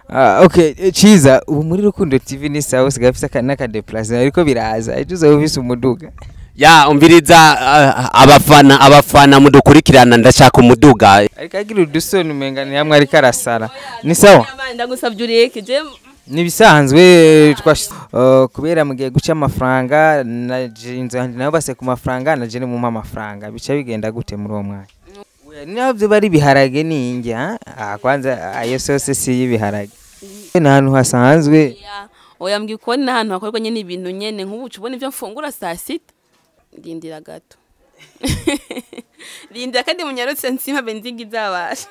Ah, okay eh, ciza ubu muri rukundo tv ni sawa usigaye ufise aka- n'akadeplacement ariko biraza ejo uzaba ufise umuduga ya umviriza ah, abafana abafana mudukurikirana ndashaka umuduga ariko agira udusoni umenga ni hamwe ariko arasara ni sawa Amani, ndagusabye ureke je nibisanzwe twash uh, kubera mugiye guca amafaranga na jinzo handi nabo base ku mafaranga na je mu amafaranga bica bigenda gute muri uwo mwanya Oya, ni naho byo bari biharage ninge ha ah, kwanza ayo sose si y'ibiharage ni ahantu hasanzwe Ya, oya mbwiye ko ni ahantu hakorwa nyine ibintu nyene nk'ubu uca ubona ivyo mfungura saa sita rindira gato rindira kandi munyarutse nsima benzingi izabasha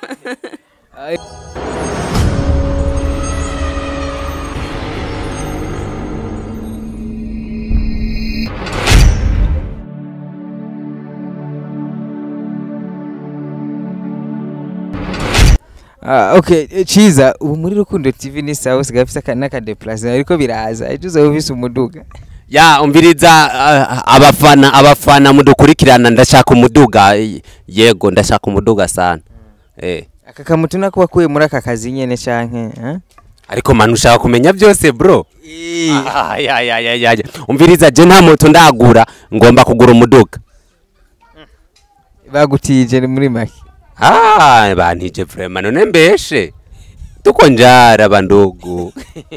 Ah, okay eh, ciza ubu muri rukundo tv ni sawa usigaye ufise aka- n'akadeplacement ariko biraza ejo uzaba ufise umuduga ya umviriza ah, abafana abafana mudukurikirana ndashaka umuduga yego ndashaka umuduga sana eh aka kamutu nako wakuye muri aka kazi nyene canke eh? ariko manu ushaka kumenya byose bro Ah, ya, ya, ya, ya, ya. umviriza je nta moto ndagura ngomba kugura umuduga bagutije ni muri make ah bantije vrema none mbeshe tuko njara bandugu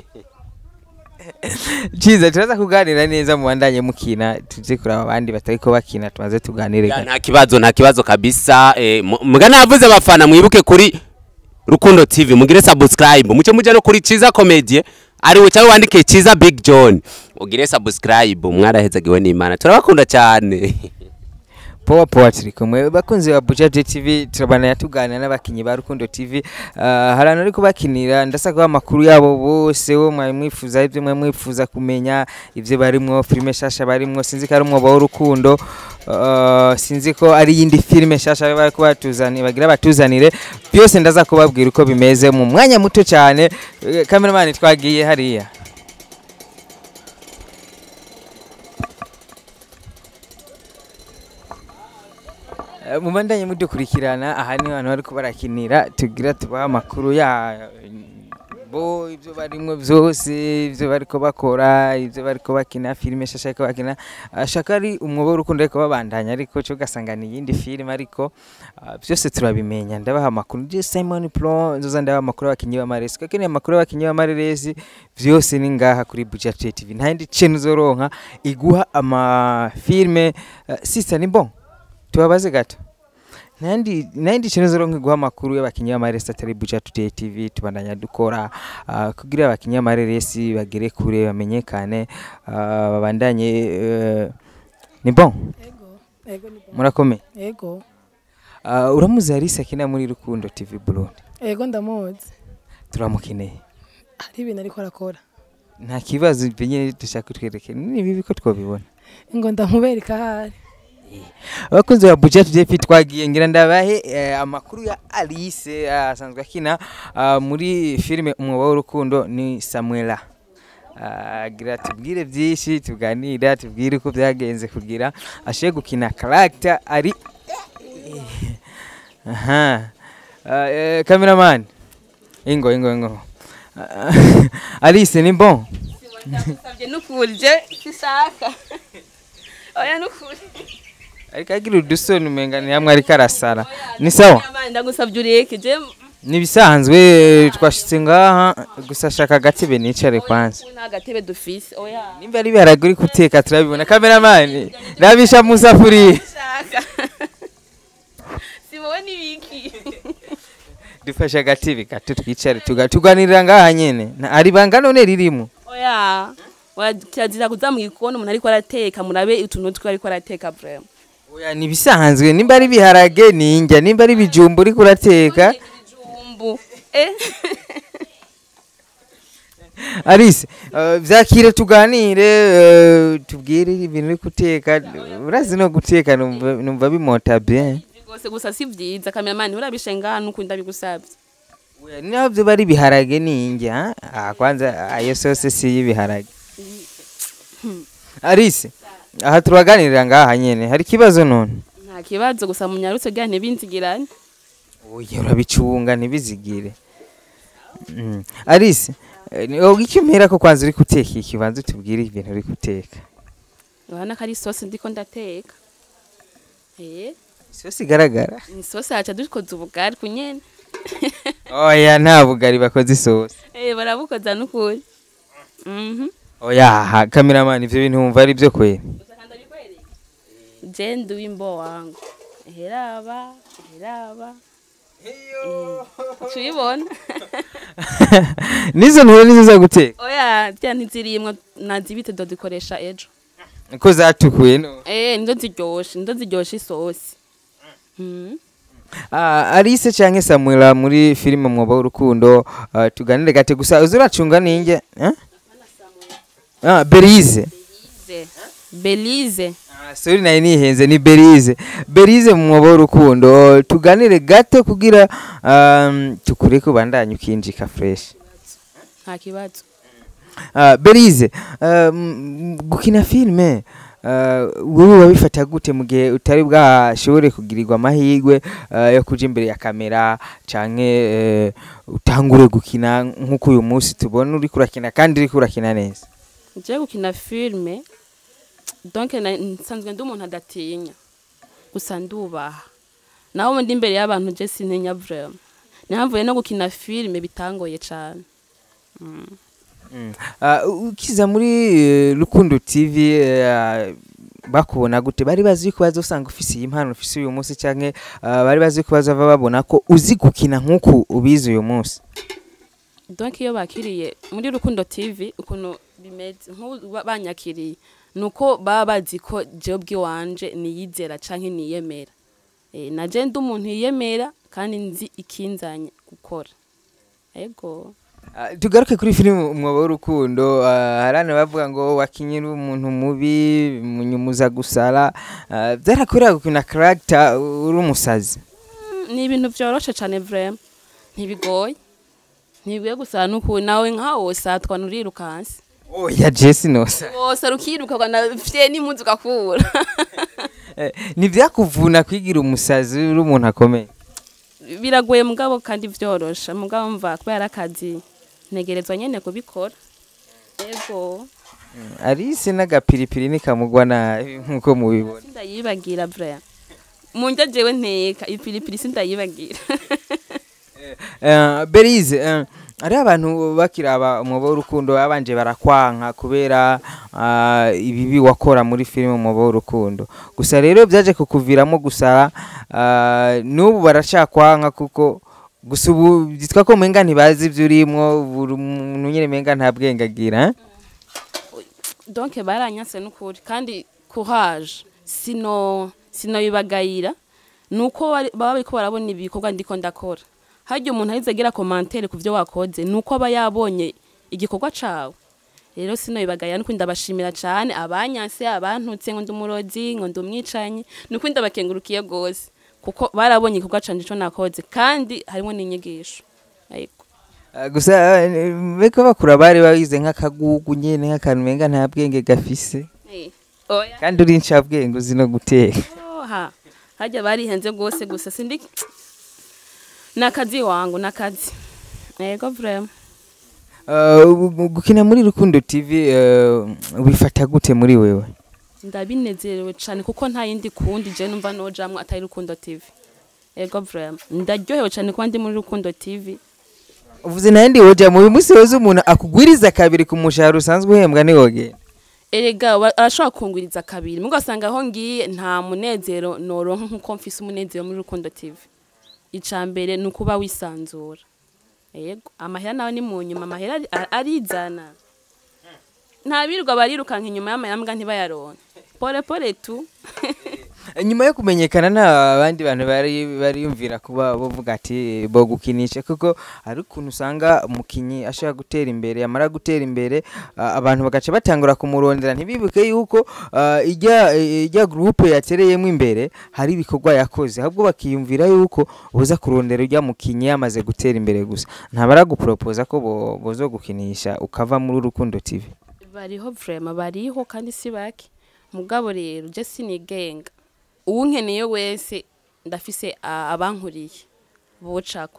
ciza turaza kuganira neza mu bandanye mukina tuje kuraba abandi batariko bakina tumaze tuganire Ya, gato. nta kibazo nta kibazo kabisa eh, mu- muga navuze abafana mwibuke kuri rukundo tv mugire subscribe muce muje no kuri ciza comedy ariwe cyangwa wandike ciza big john ugire subscribe mwarahezagiwe n'imana turabakunda cyane powa powa turi kumwe bakunzi ba bujaje tv turabana tuganira n'abakinyi ba rukundo tv uh, hari abantu ariko bakinira ndasa kuba amakuru yabo bose wo mwari mwifuza ibyo mwari mwifuza kumenya ibyo barimwo filime shasha barimwo sinzi ko ari umwobo w'urukundo uh, sinzi ko ari iyindi filime shasha bari kubatuzanira bagira batuzanire byose ndaza kubabwira uko bimeze mu mwanya muto cyane Eh, kameramani twagiye hariya Eh, mubandanye mudukurikirana aha ni abantu bariko barakinira tugira tubaha amakuru ya bo ibyo barimwo byose ibyo bariko bakora ibyo bariko bakina filime shasha ariko bakina ashaka ari umwobo w'urukundo ariko babandanya ariko cyo ugasanga ni iyindi filime ariko ah, byose turabimenya ndabaha amakuru je Simon Pro nzoza ndabaha amakuru y'abakinyi b'amaresi kuko ni amakuru y'abakinyi b'amaresi byose ni ngaha kuri Budget TV nta yindi channel uzoronka iguha amafilme uh, sister ni bon tubabaze gato nandi nandi kintu zoro guha amakuru y'abakinyi b'amaresi atari Buja Today TV tubandanya dukora ah, kugira abakinyi b'amaresi bagere kure bamenyekane ah, babandanye eh, ni bon Ego, ego ni bon. murakomeye Ego, Ah, uramuzi Alice akina muri Rukundo TV Burundi ego ndamuzi. turamukeneye Hari ibintu ariko arakora. nta kibazo ibyo nyine dushaka kutwereke ni bibi ko twabibona Ngo ndamubereka ahari. abakunzi ba Budget TV twagiye ngira ndabahe eh, amakuru ya Alice eh, asanzwe akina ah, muri filime umwobo w'urukundo ni Samuela Ah, gira tubwire byinshi tuganira tubwire uko byagenze kugira ashe gukina character ari aha Ah, eh, cameraman ingo ingo ingo Ah, Alice ni bon ndagusabye n'ukuri je sishaka oya n'ukuri ariko agira udusoni umenga ni hamwe ariko arasara ni sawa Amani, ndagusabye ureke je nibisanzwe twashitse ngaha gusa ashaka agatebe nicare kwanza nta gatebe dufise oya nimba ari biharage uri guteka turabibona kameramani rabisha mu safuriya shaka si wowe n'ibiki dufashe agatebe gato twicare tuga- tuganirira ngaha nyene Na- hari banga none ririmo oya oya kirazira kuza mu gikoni umuntu ariko arateka murabe utuntu twe ariko arateka vraiment oya nibisanzwe nimba ari biharage ninjya nimba ari bijumba uri kurateka ibijumbu eh Alice uh, vyakire tuganire uh, tubwire ibintu uri guteka urazi no guteka numva numva bimota bien rwose gusa si byiza kameramani urabishe ngaha n'ukuri ndabigusabye Oya, naho byo bari biharage ninjya ah, kwanza ayo sose si y'ibiharage Alice aha turaganirira ngaha nyene hari ikibazo none nta kibazo gusa munyarutse bwa ntibinzigirane oya urabicunga ntibizigire Mm. Alice eh, ni- wowe icyo mpera ko kwanza uri guteka iki banza utubwire ibintu uri guteka urabona ko ari isosi ndiko ndateka eh isosi igaragara ni isosi haca dukoze ubugari ku nyene oya nta bugari bakoze isosi eh barabukoza n'ukuri mhm oya ha kameramani ivyo bintu wumva ari byo kwera je ndi wimbo wangu heraba heraba tuyibona nizo ntura nizo za guteka oya rya ntizirimwa nazibite dozikoresha ejo ko zatukuye no eh nizo ziryoshe nizo ziryoshe isosi mhm Ah, Alice canke Samuela muri filime mwoba w'urukundo ah, tuganire gate gusa uzuracunga ninge eh? ah, Berize Belize. Belize. Ah, sorry nayo nihenze ni Berize Berize mu mwobo w'urukundo tuganire gato kugira um, tukure ko bandanye ukinjika fresh Nta kibazo. uh, Berize um, gukina filme uh, wowe wabifata gute mu gihe utari bwashobore kugirirwa amahirwe uh, yo kuja imbere ya kamera canke uh, utangure gukina nk'uko uyu munsi tubona uri kurakina kandi uri kurakina neza Je gukina filme donc na- nsanzwe ndi umuntu adatinya gusa ndubaha naho ndi imbere y'abantu je sintinya vraiment nihamvuye no gukina filme bitangoye cane Mm. Uh, ukiza muri uh, Rukundo TV uh, bakubona gute bari bazi ko bazosanga ufise iyi mpano ufise uyu munsi canke uh, bari bazi ko bazava babona ko uzi gukina nk'uku ubizi uyu munsi donc iyo bakiriye muri rukundo tv ukuntu bimeze nk'ubu ba- banyakiriye nuko baba bazi ko jewe bw'iwanje niyizera canke niyemera e, na je ndi umuntu yiyemera kandi nzi ikinzanye gukora ego Uh, tugaruke kuri filime umwobo w'urukundo uh, harane bavuga ngo wakinyira umuntu mubi munyumuza gusara uh, byarakorera gukina character uri umusazi Mm, ni ibintu vyoroshe cane vraiment ntibigoye ntibigoye gusa nuku nawe nkawo satwa nurirukansi oya jesi nosa wose rukiruka ugana fye n'impuzu ugakura Eh, ntivyakuvuna kwigira umusazi uri umuntu akomeye biragoye mugabo kandi vyorosha mugabo mva kubera akazi ntegerezwa nyene kubikora ego Alice n'agapiripiri nikamugwa nabi nk'uko mubibona sindayibagira vraiment mu ndya jewe nteka ipiripiri sindayibagira Uh, Berize uh, ari abantu bakiraba umwobo w'urukundo babanje barakwanka kubera uh, ibibi wakora muri filime umwobo w'urukundo gusa rero byaje kukuviramo gusara uh, n'ubu baracakwanka kuko gusa ubu byitwa ko menga ntibazi ibyo urimo buri muntu nyine menga nta bwenge agira eh? donc baranyase n'ukuri kandi courage sino sinoyibagayira nuko bari- baba bariko barabona ibikorwa ndiko ndakora harya umuntu ahise agira commentaire ku vyo wakoze nuko aba yabonye igikorwa cawe rero sinoyibagayira nuko ndabashimira cane abanyanse abantutse ngo ndi umurozi ngo ndi umwicanyi nuko ndabakengurukiye gose kuko barabonye igikorwa canje ico nakoze kandi harimo n'inyigisho ariko Uh, gusa uh, beko bakura bari bagize nk'akagugu nyene nk'akantu menga nta bwenge gafise eh, oya kandi uri ncabwenge uzi no guteka oha harya barihenze rwose gusa sindi nakazi wangu nakazi yego vraiment Uh, gu- gukina muri Rukundo TV uh, wifata gute muri wewe ndabinezerewe cane kuko nta yindi kundi je numva nojamwo atari rukundo tv yego vraiment ndaryohewe cane kuba ndi muri rukundo tv uvuze nayandi woja mu munsi wose umuntu akugwiriza kabiri ku mushahara usanzwe uhembwa ni woge erega wa- arashobora kungwiriza kabiri mugo asanga aho ngiye nta munezero noronka nkuko mfise umunezero muri rukundo tv ica mbere ni ukuba wisanzura yego amahera nawe ni mu nyuma amahera ari- a- arizana nta birirwa barirukanka inyuma y'amayambwa ntibayaronke pole pole tu nyuma yo kumenyekana nta abandi bantu bari bariyumvira kuba bavuga ati bo gukinisha kuko hari ukuntu usanga umukinyi ashaka gutera imbere yamara gutera imbere uh, abantu bagaca batangura kumurondera ntibibuke yuko uh, ijya ijya groupe yatereyemo imbere hari ibikorwa yakoze ahubwo bakiyumvira yuko boza kurondera ujya mukinyi yamaze gutera imbere gusa ntabara gupropoza ko bo, bozo gukinisha ukava muri Rukundo TV bariho vraiment bariho kandi si bake mugabo rero je sinigenga uwunkeneye wese ndafise a- abankuriye bocako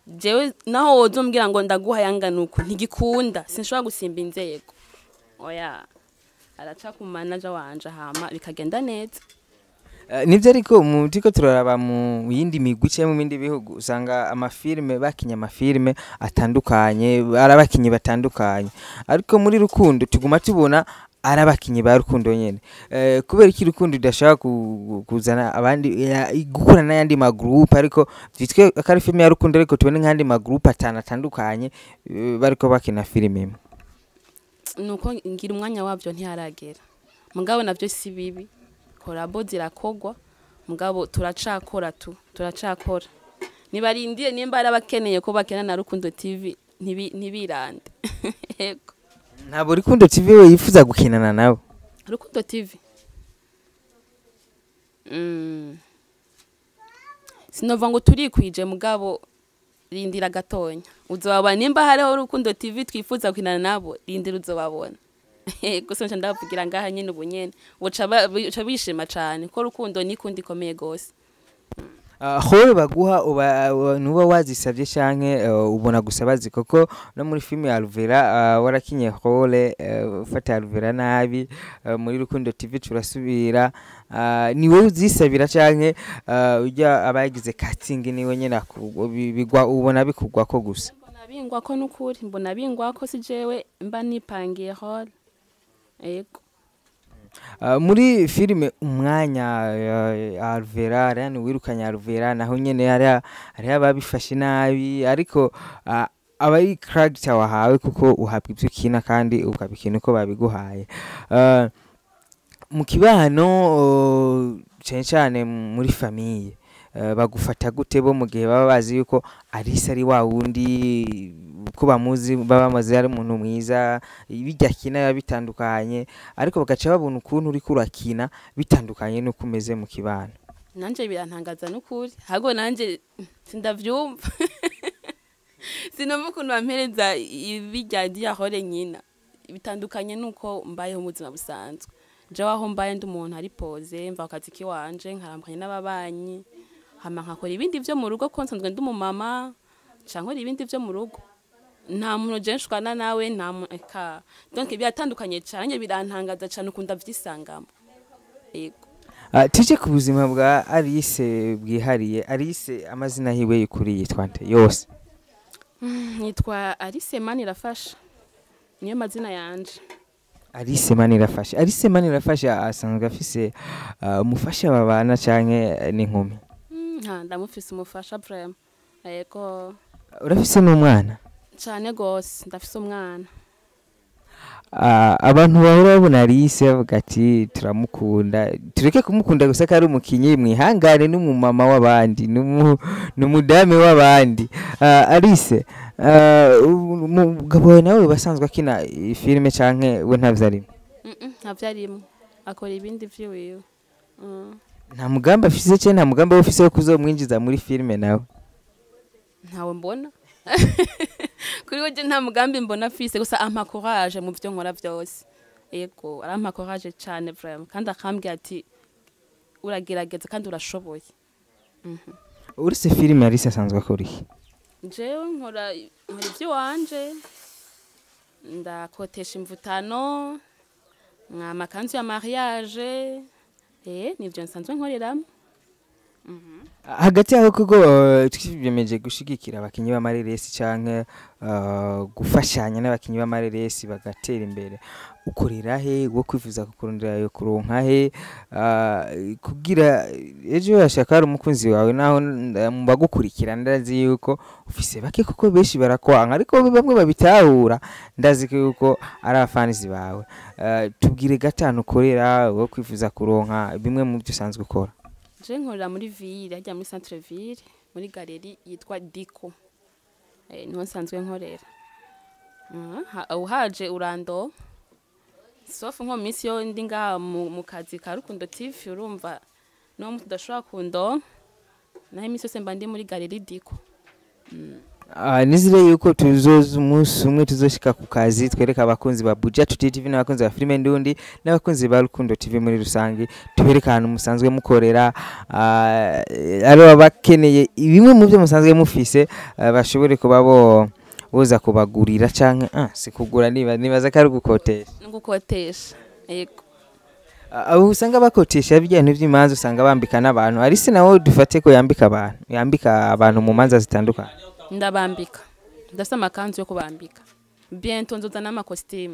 jewe naho woza umbwira ngo ndaguha yangana uku ntigikunda sinshobora gusimba inzego oya araca ku manaja wanje hama bikagenda neza Eh, nivyo ariko mu turiko turaraba mu yindi migwi cyangwa mu bindi bihugu usanga amafilme bakinya amafilme atandukanye ari abakinyi batandukanye ariko muri rukundo tuguma tubona ari abakinyi ba rukundo nyene eh, kubera iki rukundo idashaka ku- kuzana abandi ya- gukora n'ayandi magroupe ariko vyitwe ko ari filme ya rukundo ariko tubone nk'andi magroupe atanu atandukanye eh, bariko bakina filime imwe nuko ngira umwanya wabyo ntiharagera mugabo navyo si bibi korabo zirakogwa mugabo turacakora tu turacakora nibarindire nimba ari abakeneye ko bakena na rukundo tv ntibi- ntibirande yego ntabwo rukundo tv we yifuza gukinana nabo rukundo tv mm. sinova ngo turikwije mugabo rindira gatonya uzobabona nimba hariho rukundo tv twifuza gukinana nabo rindira uzobabona gusa nca ndavugira ngaha nyene ubu nyene buca ba- buca bishima cane ko rukundo ni kundi ikomeye gose howe baguha uba uba- nuba wazisabye canke uh, ubona gusa bazi koko no muri filime ya Alvera uh, warakinye hole uh, ufata Alvera nabi uh, muri Rukundo TV turasubira uh, ni wowe uzisabira canke uh, ujya abagize casting niwe nyene aku- bi- bigwa ubona bikugwa ko gusa mbona bingwa ko nukuri mbona bingwa ko si jewe mba nipangiye hall yego Uh, muri filime umwanya uh, Alvera Ariane wirukanye Alvera naho nyene hari hari ababifashe nabi ariko uh, aba ari character wahawe kuko uhabwa ibyo ukina kandi ukabikina uko babiguhaye uh, mu kibano uh, cyane cyane muri famiye uh, bagufata gute bo mu gihe baba bazi yuko Alisa ari wa wundi ko bamuzi baba bamaze ari umuntu mwiza bijya akina biba bitandukanye ariko bagaca babona ukuntu uriko urakina bitandukanye n'uko umeze mu kibano nanje birantangaza n'ukuri hago nanje sindavyumva sinumva ukuntu bampereza ibirya diyahore nyina bitandukanye nuko mbayeho mu buzima busanzwe jewe aho mbaye ndi umuntu ari poze mva ku kazi kiwanje nkarambukanye n'ababanyi hama nkakora ibindi vyo mu rugo ko nsanzwe ndi umumama nca nkora ibindi vyo mu rugo nta muntu je nshwana nawe nta mu- eka donc biratandukanye cane birantangaza cane ukunda vyisangamo yego uh, tuje ku buzima bwa Alice bwihariye Alice amazina hiwe yukuri yitwa nde yose nitwa Alice Manirafasha niyo mazina yanje Alice Manirafasha Alice Manirafasha asanzwe afise uh, umufasha babana canke n'inkumi Mm, nta ndamufise umufasha vraiment yego urafise n'umwana cane gose ndafise umwana Ah, abantu bahora babona Alice bavuga ati turamukunda tureke kumukunda gusa ko ari umukinyi mwihangane n'umumama w'abandi n'umu- n'umudame w'abandi Ah, Alice ah, umugabo wawe nawe basanzwe akina filime canke we ntavyo arimo Mm, mm, ntavyo arimwo akora ibindi vyiwiwe Mm, nta mugambi afise canke nta mugambi we ufise wo kuzomwinjiza muri filime nawe ntawe mbona kuri weje nta mugambi mbona afise gusa ampa courage mu vyo nkora vyose yego arampa courage cane vraiment kandi akambwira ati uragerageza kandi urashoboye uretse filime Alice asanzwe akora iki jewe nkora nkora ivy'iwanje ndakotesha imvutano amakanzu ya mariage eh nivyo nsanzwe nkoreramo hagati yaho kuko uh, twiyemeje gushigikira abakinyi b'amareresi canke uh, gufashanya n'abakinyi b'amareresi bagatera imbere ukorera he wo kwifuza kukurondera yo kuronka he uh, kugira ejo yashaka hari umukunzi wawe naho nda- mu bagukurikira ndazi yuko ufise bake kuko benshi barakwanka ariko bamwe babitahura ndazi ko yuko ari abafanizi bawe uh, tubwire gatanu ukorera wo kwifuza kuronka bimwe mu byo usanzwe ukora je nkorera muri ville hajya muri centre ville muri galeri yitwa Diko eh niho nsanzwe nkorera Mhm, ha- uhaje urando sauf nko mu minsi yo ndi ngaha mu mu kazi ka Rukundo TV urumva no tudashobora kundo naho iminsi yose mba ndi muri galeri Diko Ah, nizire yuko tuzoza umunsi umwe tuzoshika ku kazi twereka abakunzi ba Buja Tuti TV n'abakunzi ba Filime Ndundi n'abakunzi ba Rukundo TV muri rusange tubereka ahantu musanzwe mukorera ah, ari abakeneye bimwe mu byo musanzwe mufise ah, bashobore kuba bo boza kubagurira canke ah, si kugura niba nibaza ko ari ugukotesha no gukotesha yego Ah, abo usanga bakotesha bijya bintu by'imanza usanga bambika n'abantu ari se nawe dufate ko yambika abantu yambika abantu mu manza zitandukanye ndabambika ndafite amakanzu yo kubambika biento nzoza n'amakositimu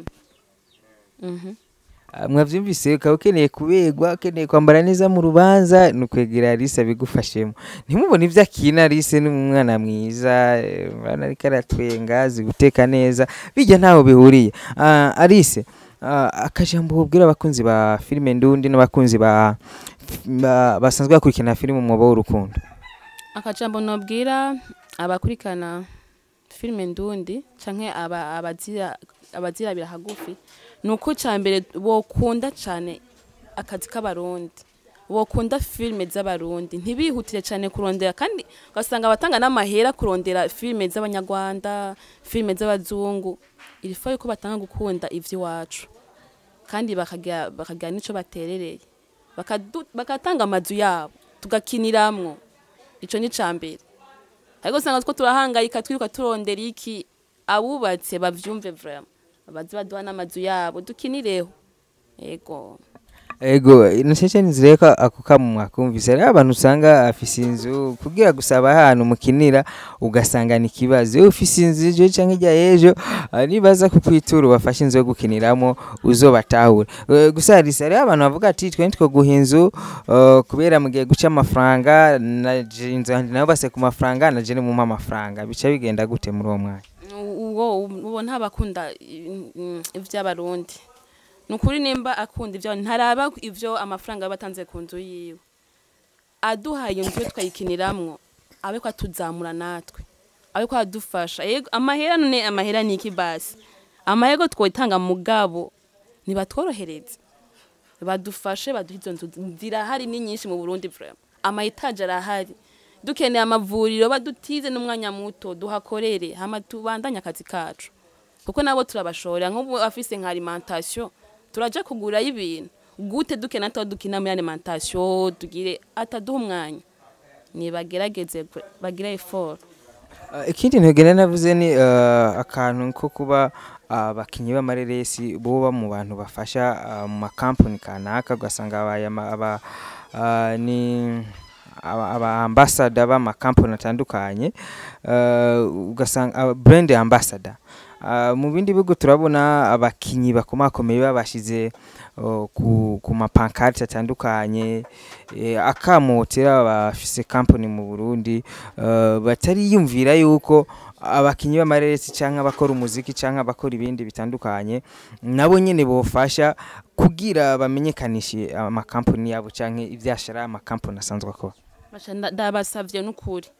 Mhm. Ah, mwavyumvise ukaba ukeneye kubegwa ukeneye kwambara neza mu rubanza ni ukwegera Alice abigufashemo ntimubone ibyo akina Alice ni umwana mwiza eh, urabona ariko aratwenga azi guteka neza bijya ntaho bihuriye Ah, Alice ah, akajambo ubwira abakunzi ba filime ndundi n'abakunzi ba ba- basanzwe bakurikirana filime umwobo w'urukundo akajambo nobwira abakurikirana filime ndundi canke aba- abazira- abazirabira hagufi ni uko ca mbere bokunda cane akazi k'abarundi bokunda filime z'abarundi ntibihutire cane kurondera kandi ugasanga abatanga n'amahera kurondera filime z'abanyarwanda filime z'abazungu irifa yuko batanga gukunda ivy'iwacu kandi bakagira bakagira n'ico baterereye Bakadu- bagatanga amazu yabo tugakiniramwo ico ni cambere ariko usanga two turahangayika twiruka turondera iki abubatse bavyumve vraiment bazi baduha n'amazu yabo dukinireho ego ego nasheshe nizire ko ako kamu mwakumvise rero abantu usanga afise inzu kugira gusaba ahantu mukinira ugasanga ni ikibazo iyo ufise inzu ejo canke ijya ejo ah, nibaza kukwitura ubafashe inzu yo gukiniramo uzobatahure Eh, gusa harisa rero abantu bavuga ati twe nitwo guha inzu eh, kubera mugiye guca amafaranga naje inzu yanjye nabo base ku mafaranga naje nimumpa amafaranga bica bigenda gute muri uwo mwanya uwo uwo ntabakunda ivy'abarundi ni ukuri nimba akunda ivyo ntaraba ivyo amafaranga aba atanze ku nzu yiwe aduhaye inzu yo twayikiniramwo abe ko atuzamura natwe abe ko adufasha yego amahera none amahera ni iki basi amahera twotanga mugabo nibatworohereze badufashe baduhe izo nzu zirahari ni nyinshi mu burundi vraiment amayetaje arahari dukeneye amavuriro badutize n'umwanya muto duhakorere hama tubandanye akazi kacu kuko nabo turabashorera nk'ubu afise nka alimentation turaja kugurayo ibintu gute duke natwe dukina muri alimentation tugire ataduha umwanya nibagerageze bre- bagire effort Uh, ikindi ntugenda navuze ni uh, akantu ko kuba abakinyi b'amareresi boba mu bantu bafasha uh, mu makampani kanaka ugasanga abaye ama- aba uh, ni aba aba ambassador b'amakampani atandukanye uh, ugasanga aba brand ambassador Uh, mu bindi bihugu turabona abakinyi bakomakomeye babashize uh, ku, ku mapankarte atandukanye eh, akamotera bafise company mu Burundi uh, batariyumvira yuko abakinyi b'amareresi canke abakora umuziki canke abakora ibindi bitandukanye nabo nyene bofasha kugira bamenyekanishe amakampani yabo canke ivyashara amakampani asanzwe akora Basha nda- ndabasavye n'ukuri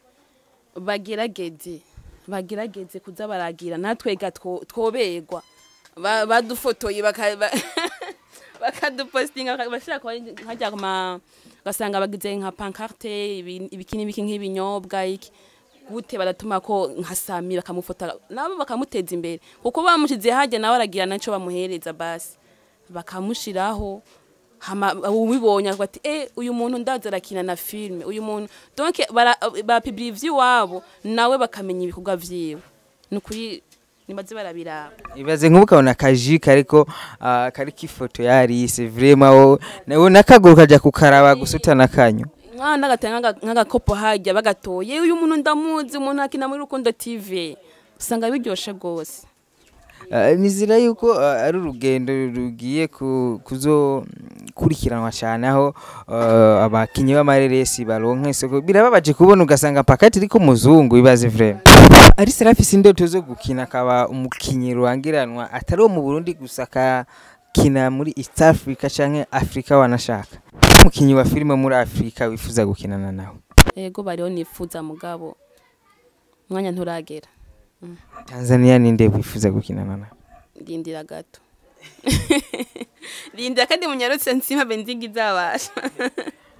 bagerageze bagerageze kuza baragira natwega two- twoberwa Ba- badufotoye baka- ba- bakadupostinga baka- bashira kwa hajya kuma gasanga bagize nka pancarte ibi- ibikini biki nk'ibinyobwa iki gute baratuma ko nka sami bakamufota nabo bakamuteza imbere kuko bamushize hajya nawe aragira naco bamuhereza basi bakamushiraho hama ubibonye akavuga ati eh uyu muntu ndaza arakina na filme uyu muntu donc barapibira ivy'iwabo nawe bakamenya ibikorwa vyiwe ni ukuri nibaze barabiraba ibaze nk'ubu ukabona akaji kariko uh, kariko ifoto ya Alice vraiment wo nawe nakaguru kaja kukaraba gusuta nakanyo mwana agatanga nk'agakopo hajya bagatoye uyu muntu ndamuzi umuntu akina muri rukundo tv usanga biryoshe rwose Uh, nizira yuko uh, ari urugendo rugiye ku- kuzokurikiranwa cyane aho uh, abakinyi b'amareresi baronka isoko birababaje kubona ugasanga pakati iriko muzungu ibaze vraiment ari serafisi indoto zo gukina akaba umukinyi rurangiranwa atari uwo mu Burundi gusa akakina muri East Africa canke Africa wanashaka umukinyi wa filime muri Africa wifuza gukinana nawe yego bariho nifuza mugabo umwanya nturagera Tanzania ninde wifuza gukinana nawe rindira gato rindira kandi munyarutse nsima benzigi izabasha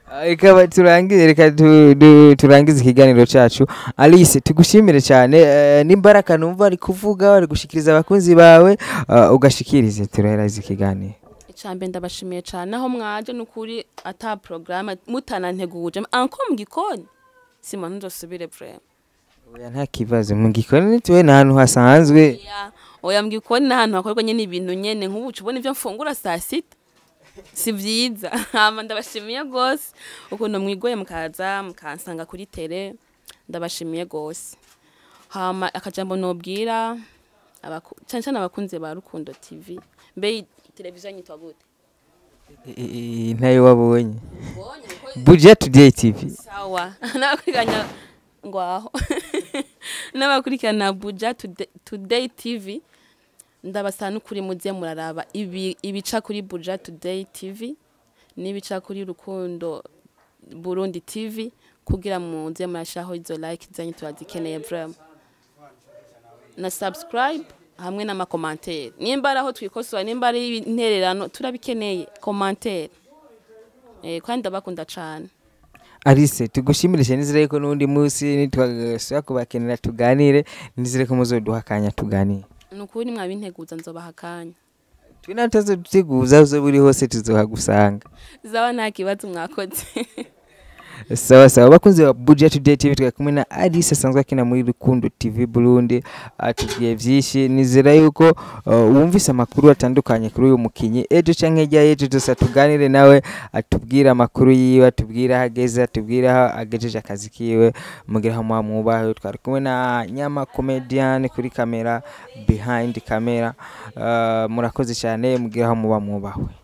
reka turangize reka tu- du- turangize ikiganiro cacu alice tugushimire cyane eh, n'imbaraga numva ari kuvuga ari gushikiriza abakunzi bawe eh, ugashikirize turaheraza ikiganiro icambere ndabashimiye cyane aho mwaje n'ukuri ata porogaramu mutananteguje anko mu gikoni sima ntuzosubire vrema oya nta kibazo mu gikoni tuwe ni ahantu hasanzwe Ya, oya mu gikoni n'ahantu hakorwa nyine ibintu nyene nk'ubu uca ubona ivyo mfungura saa sita si vyiza hama ndabashimiye rwose ukuntu mwigoye mukaza mukansanga kuri tere ndabashimiye rwose hama akajambo nobwira abaku- cane cane abakunzi ba rukundo tv mbe televiziyo yitwa gute I- i- ntayo wabonye buja today tv sawa n'abakurikirana ngwaho n'abakurikirana buja Today- today tv ndabasaba n'ukuri muze muraraba ibi- ibica kuri buja today tv n'ibica kuri rukundo burundi tv kugira muze murashaho izo like zanyu turazikeneye vrema na subscribe hamwe n'amakomantere nimba ari aho twikosora nimba ari intererano turabikeneye komantere eh, kandi ndabakunda cane alice tugushimire cyane nizere ko n'undi munsi nitwagasubira kubakenera tuganire nizere ko muzoduha akanya tuganire ni ukuri mwabinteguza nzobaha akanya twe nawe tuzaduteguza uzo buri hose tuzohagusanga zaba nta kibazo mwakoze sawa sawa bakunzi ba budget today tv twari kumwe na alice asanzwe akina muri rukundo tv burundi atubwiye byinshi nizera yuko uh, wumvise amakuru atandukanye kuri uyu mukinyi ejo canke hirya y'ejo dusa tuganire nawe atubwire amakuru yiwe atubwire aho ageze atubwire aho agejeje akazi kiwe mugire aho muba mwubahe twari kumwe na nyama comedian kuri kamera behind camera uh, murakoze cyane mugire aho muba mwubahwe